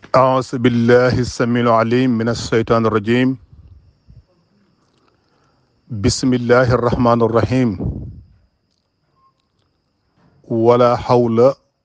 أعوذ بالله السميع العليم من الشيطان الرجيم بسم الله الرحمن الرحيم ولا حول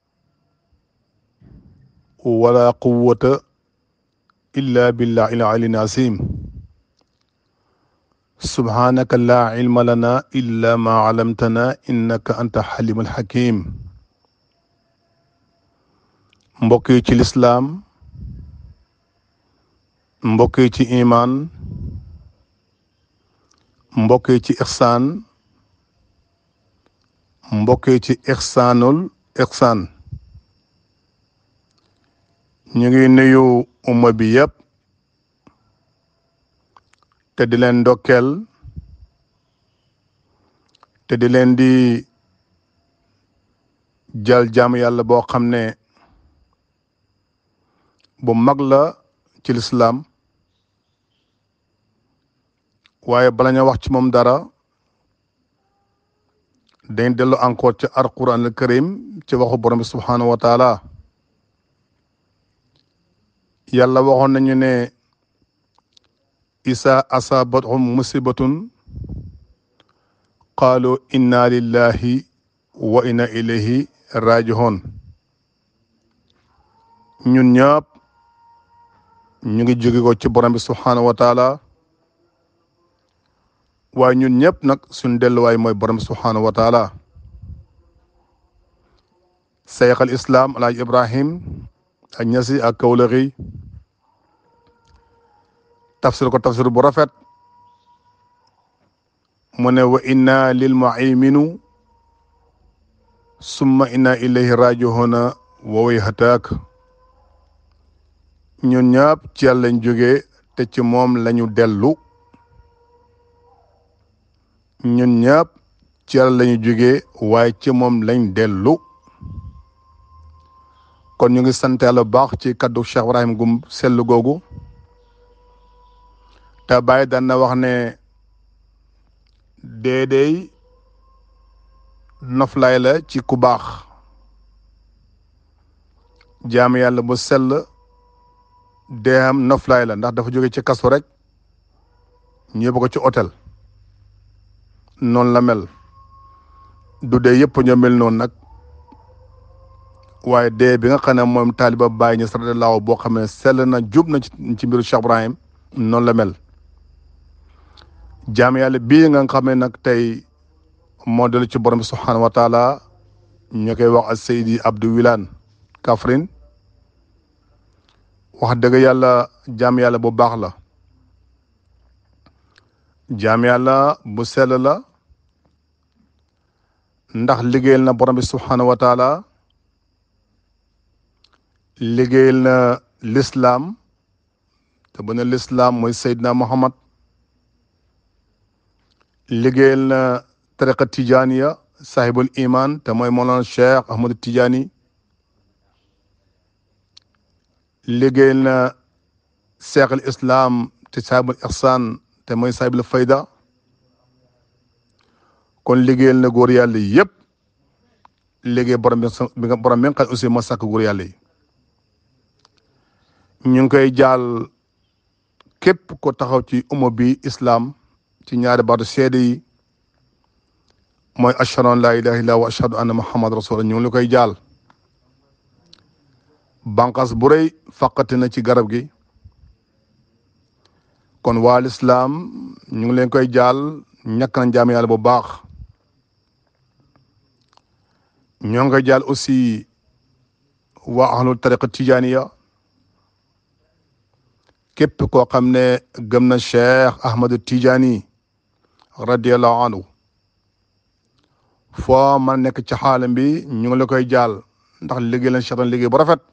ولا قوة إلا بالله العلي العظيم سبحانك لا علم لنا إلا ما علمتنا إنك أنت حليم الحكيم mbokk yi ci lislaam mbokk yi ci imaan mbokk yi ci ixsaan mbokk yi ci ixsaanul ixsaan ñu ngi nuyu umma bi yëpp te di leen ndokkeel te di leen di jal jaam yàlla boo xam ne bu mag la ci lislaam waaye bala ñu wax ci moom dara dañ dellu encore ci alquran al karim ci waxu borom bi subhanahu wa taala yàlla waxoon nañu ne isa asabathum musibatun qaalu inna lillahi wa inna ilayhi rajihoon ñun ñëpp ñu ngi jóge ko ci borom bi subhanahu wa taala waaye ñun ñëpp nag suñ delluwaay mooy borom bi subhanahu wa taala sayx al islam alaaj ibrahim ak ñasi ak kawlaxi tafsir ko tafsir bu rafet mu ne wa inna lil mu'minu summa inna ilayhi raji'una wa wayhataak ñun ñëpp ci yàlla lañ jógee te ci moom lañu dellu ñun ñëpp ci yàlla lañu jógee waaye ci moom lañ dellu kon ñu ngi sant yàlla bu baax ci kaddu Cheikh Ibrahim gum sellu googu te bàyyi daan na wax ne déedéey noflaay la ci ku baax jaam yàlla bu sell deexam noflaay la ndax dafa jóge ci kaso rek ñëpp ko ci hôtel noonu la mel du dee yëpp ñoo mel noonu nag waaye dee bi nga xam ne moom taaliba Baay Ñas radiyallaahu boo xam ne sell na jub na ci mbiru Cheikh Ibrahim noonu la mel jaam yàlla bii nga xam ne nag tey moo dellu ci borom bi subhaanahu wa taala ñu koy wax ak Seydi Abdou Wilane Kaffrine wax dëgg yàlla jaam yàlla bu baax la jaam yàlla bu sell la ndax liggéeyal na borom bi subhanahu wa taala liggéeyal na lislaam te bu ne lislaam mooy Seydina Muhammad liggéeyal na tariqa tijaniya sahibul iman te mooy Mawlana Cheikh Ahmadu Tijani liggéeyal na seex al islam te saahibul ihsan te mooy saahibul fayda kon liggéeyal na góor yàlla yëpp liggéey borom bi nga borom bi nga xam aussi moo sàkk góor yàlla yi ñu ngi koy jaal képp ko taxaw ci umma bi islam ci ñaari baatu seede yi mooy ashhadu an laa ilaaha illallaah wa ashhadu anna muhammad rasulullah ñu ngi la koy jaal banqas bu rëy faqati na ci garab gi kon waa lislaam ñu ngi leen koy jaal ñàkk nañ jaam yàlla bu baax ñoo ngi koy jaal aussi waa ahlul tariqa tijaniya képp koo xam ne gëm na cheikh ahmadu tijani radiallahu anhu foo man nekk ci xaalam bi ñu ngi la koy jaal ndax liggéey leen cheikh liggéey bu rafet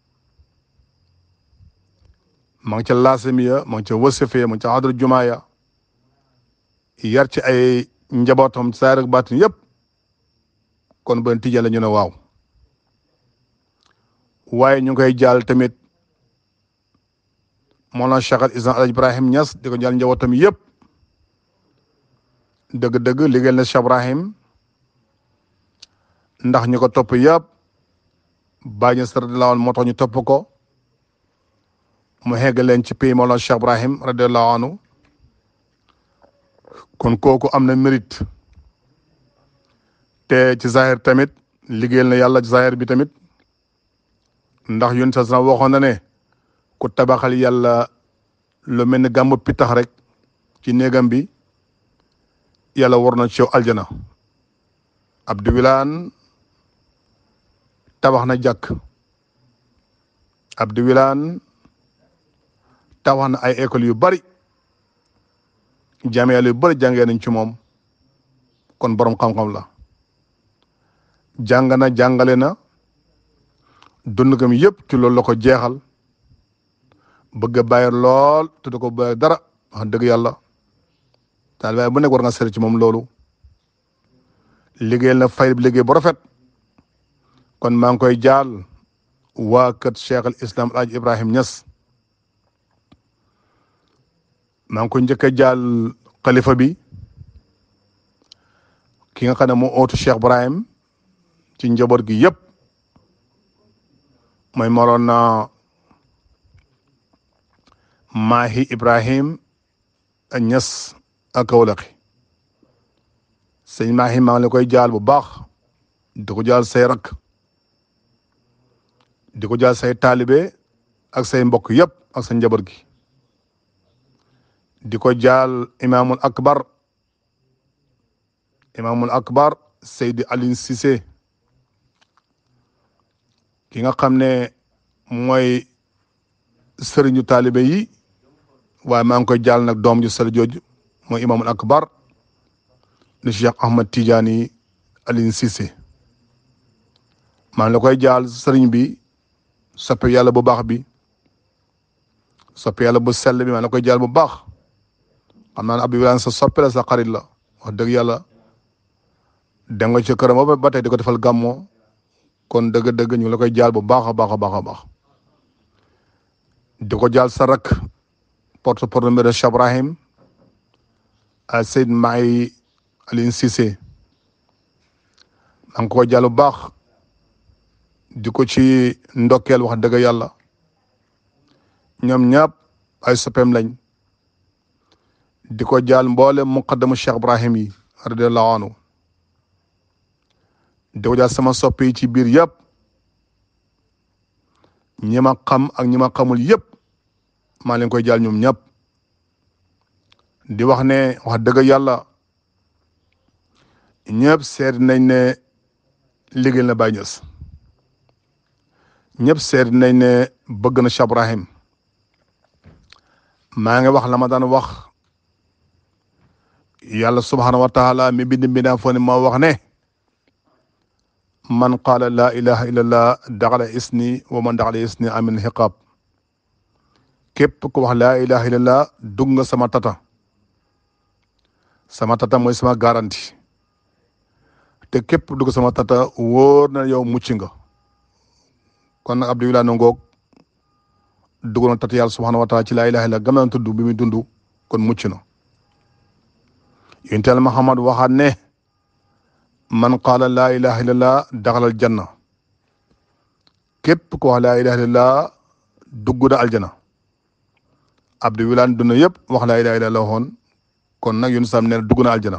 ma ngi ca laasamiya ma ngi ca wasifiya ma ngi ca xadra jumaaya yar ci ay njabootam saar ak baatin yëpp kon ben tijaan la ñu ne waaw waaye ñu ngi koy jaal tamit Mawlana Cheikh al Islam Alaaji Ibrahim Niass di ko jaal njabootam yëpp dëgg-dëgg liggéeyal na Cheikh Ibrahim ndax ñu ko topp yëpp bàyyi ñu sara lawoon moo tax ñu topp ko mu xegg leen ci pays Mawlana Cheikh Ibrahim radiallahu anhu kon kooku am na mérite te ci zahir tamit liggéeyal na yàlla ci zahir bi tamit ndax yun sa waxoon na ne ku tabaxal yàlla lu mel ni gàmmu pitax rek ci néegam bi yàlla war na ci yow aljana Abdou Wilane tabax na jàkk Abdou Wilane tabax na ay école yu bari jaamiyal yu bari jàngee nañ ci moom kon borom xam-xam la jàng na jàngale na dund gam yëpp ci loolu la ko jeexal bëgg a bàyyi lool te du ko bàyyi dara wax dëgg yàlla daal waaye bu nekk war nga seet ci moom loolu liggéeyal na fay liggéey bu rafet kon maa ngi koy jaal waa kër Cheikh al Islam El Hadj Ibrahim Niass maa ngi ko njëkk a jaal xalifa bi ki nga xam ne moo ootu Cheikh Ibrahim ci njaboot gi yëpp mooy moroon na Mahi Ibrahim Niass ak Kawlaxi sëñ Mahi maa ngi la koy jaal bu baax di ko jaal say rakk di ko jaal say taalibe ak say mbokk yëpp ak sa njaboot gi di ko jaal imaamul akbar imaamul akbar Seydi Aline Cissé ki nga xam ne mooy sëriñu taalibe yi waaye maa ngi koy jaal nag doom ju sell jooju mooy imaamul akbar di Cheikh Ahmad Tidiane Aline Cissé maa ngi la koy jaal sëriñ bi soppe yàlla bu baax bi soppe yàlla bu sell bi maa ngi la koy jaal bu baax xam naa ne Abdou Wilane sa soppe la sa xarit la wax dëgg yàlla dem nga ci këram ba ba tey di ko defal gàmmoo kon dëgg-dëgg ñu ngi la koy jaal bu baax a baax a baax a baax di ko jaal sa rak porte parole de Cheikh Ibrahim a Seyd Maay Aline Cissé maa ngi ko jaal bu baax di ko ci ndokkeel wax dëgg yàlla ñoom ñëpp ay soppeem lañ di ko jaal mboole muqaddamu Cheikh Ibrahim yi radiallahu anhu di ko jaal sama soppe yi ci biir yëpp ñi ma xam ak ñi ma xamul yëpp maa leen koy jaal ñoom ñëpp di wax ne wax dëgg yàlla ñëpp seet nañ ne liggéey na Baye Niass ñëpp seet nañ ne bëgg na Cheikh Ibrahim maa ngi wax la ma daan wax yàlla subhanahu wa taala mi bind mbindaa foo ne moo wax ne man qaala laa ilaha illallah daxala isni wa man daxala isni amin xiqaab képp ku wax laa ilaha illallah dugg nga sama tata sama tata mooy sama garanti te képp dugg sama tata wóor na yow mucc nga kon nag Abdou Wilane ngoog dugg na tata yàlla subhanahu wa taala ci laa ilaha illallah gam na tudd bi muy dund kon mucc na yonent Muhammad waxaat ne man qaala laa ilaha illallah daxalal janna képp ko wax laa ilaha illallah dugg na aljana Abdou Wilane dund yëpp wax laa ilaha illallah waxoon kon nag yun sam nee na dugg na aljana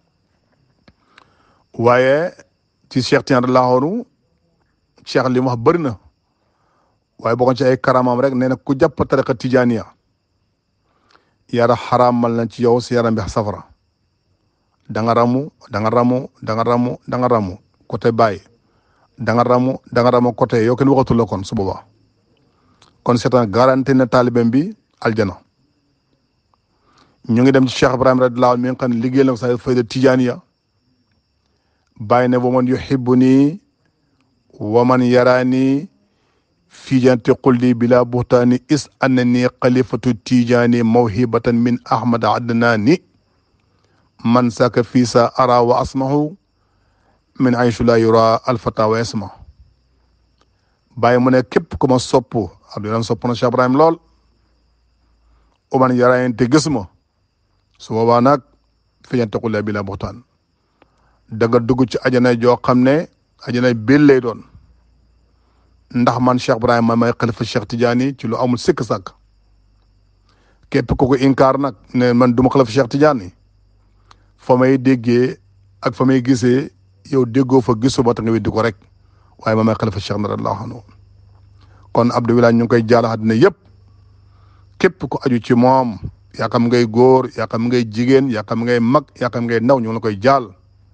waaye ci Cheikh Tidiane laaxoonu Cheikh li mu wax bëri na waaye bokkoon ci ay karamam rek nee na ku jàpp tariqa tijaniya yara xaraamal na ci yow si yaram bi safara da nga ramu da nga ramu da nga ramu da nga ramu côté Baye da nga ramu da nga ramu côté yow kenn waxatul la kon su boobaa kon c'est un garanti na taalibem bi aljana ñu ngi dem ci Cheikh Ibrahim radiyallahu anhu mi nga xam ne liggéey na ko sa fayda tijaniya Baye ne wa man yuhibbuni wa man yarani fi janti qulli bila buhtaani is annani xalifatu tijaani mawhibatan min ahmad adnani man saka fii sa ara wa asmahu min aychu la yura alfata wa isma bàyyi mu ne képp ku ma sopp Abdoulaye sopp na Cheikh Ibrahim lool uman yarayen te gis ma su boobaa nag fi jante qulli bila buhtaan da nga dugg ci ajana joo xam ne ajana bil lay doon ndax man Cheikh Ibrahim ma may xalifa Cheikh Tidiane ci lu amul sikk sàkk képp ku ko inkaar nag ne man duma xalifa Cheikh Tidiane fa may déggee ak fa may gisee yow déggoo fa gisoo ba ta nga weddi ko rek waaye ma may xalifa Cheikh na radiyallahu anhu kon Abdou Wilane ñu ngi koy jaal àddina yëpp képp ku aju ci moom yaa xam ngay góor yaa xam ngay jigéen yaa xam ngay mag yaa xam ngay ndaw ñu ngi la koy jaal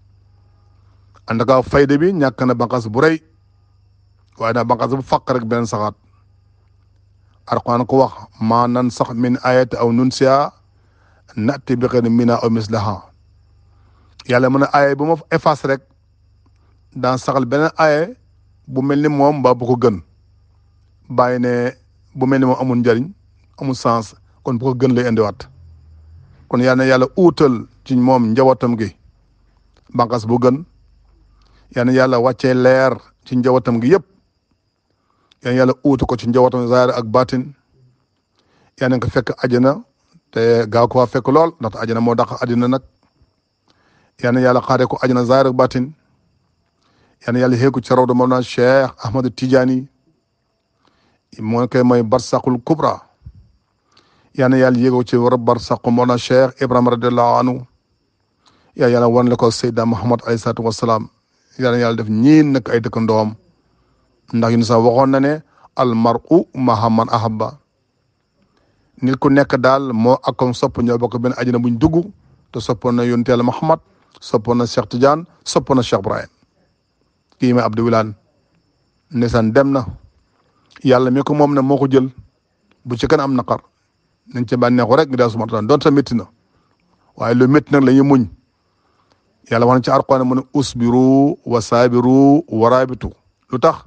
ànd ak fayda bi ñàkk na banqaas bu rëy waaye nag banqaas bu faq rek beneen saxaat Alxuraan ko wax maa nan sax min ayati aw nunsiha nati bi xeyrin minha aw mislaha yàlla mën a aaye bu ma efface rek daan saxal beneen aaye bu mel ni moom mbaa bu ko gën bàyyi ne bu mel ni moom amul njariñ amul sens kon bu ko gën lay indiwaat kon yal na yàlla uutal ci moom njabootam gi bànqaas bu gën yal na yàlla wàccee leer ci njabootam gi yëpp yal na yàlla uutu ko ci njabootam zaahir ak baatin yal na ko fekk àjjana te gaaw ko waa fekk lool ndaxte àjjana moo dàq àddina nag yal na yàlla xaaree ko àjjana zaahir ak baatin yal na yàlla xeeku ci rawda Mawlana Cheikh Ahmad Tidiane moo koy mooy barsaqul kubra yal na yàlla yéegoo ci war barsaqu Mawlana Cheikh Ibrahima radiallahu anhu yaa yàlla wan la ko Seydina Muhammad alayhi salaatu wasalaam yal na yàlla def ñiin nag ay dëkkandoom ndax yun sax waxoon na ne al mar'u ma'a man ahabba nit ku nekk daal moo akom sopp ñoo bokk benn àjjana buñ dugg te soppoon na yonent Yàlla Muhammad soppoon na Cheikh Tidiane soppoon na Cheikh Ibrahim kii may Abdou Wilane ndeysaan dem na yàlla mi ko moom na moo ko jël bu ci kan am naqar nañ ca bànneexu rek ngi daal suma taan doon ta métti na waaye lu métti nag la ñuy muñ yàlla wax na ci Alxuraan mu ne usbiru wa saabiru wa raabitu lu tax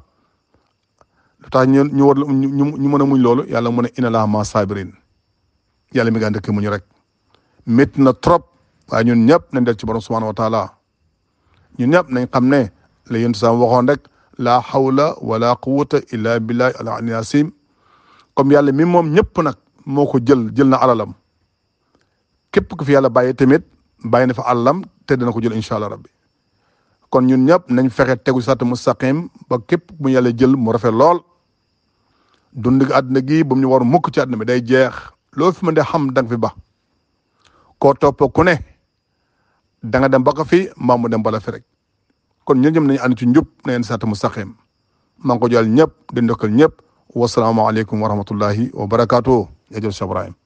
lu tax ñu ñu war ñu ñu mën a muñ loolu yàlla mu ne inna laaha ma saabirin yàlla mi nga ndëkk muñ rek métti na trop waaye ñun ñëpp nañ del ci borom subhaanahu wa taala ñun ñëpp nañ xam ne la yéen sam waxoon rek laa hawla wala quwwata illa billahi al ali asim comme yàlla mi moom ñëpp nag moo ko jël jël na alalam képp ku fi yàlla bàyyi tamit bàyyi na fa alalam te dana ko jël incha allah rabbi kon ñun ñëpp nañ fexe tegu sat mustaqim ba képp bu yàlla jël mu rafet lool dund gi àdduna gi ba mu ñu war mukk ci àdduna bi day jeex loo fi mën de xam danga fi ba koo topp ku ne da nga dem ba ko fi mbaa mu dem bala fi rek kon ñun ñëpp nañu ànd ci njub na leen sat mustaqim maa ngi ko jël ñëpp di ndokkal ñëpp wasalaamaaleykum wa rahmatullahi wa barakaatu. jërëjëf Cheikh Ibrahim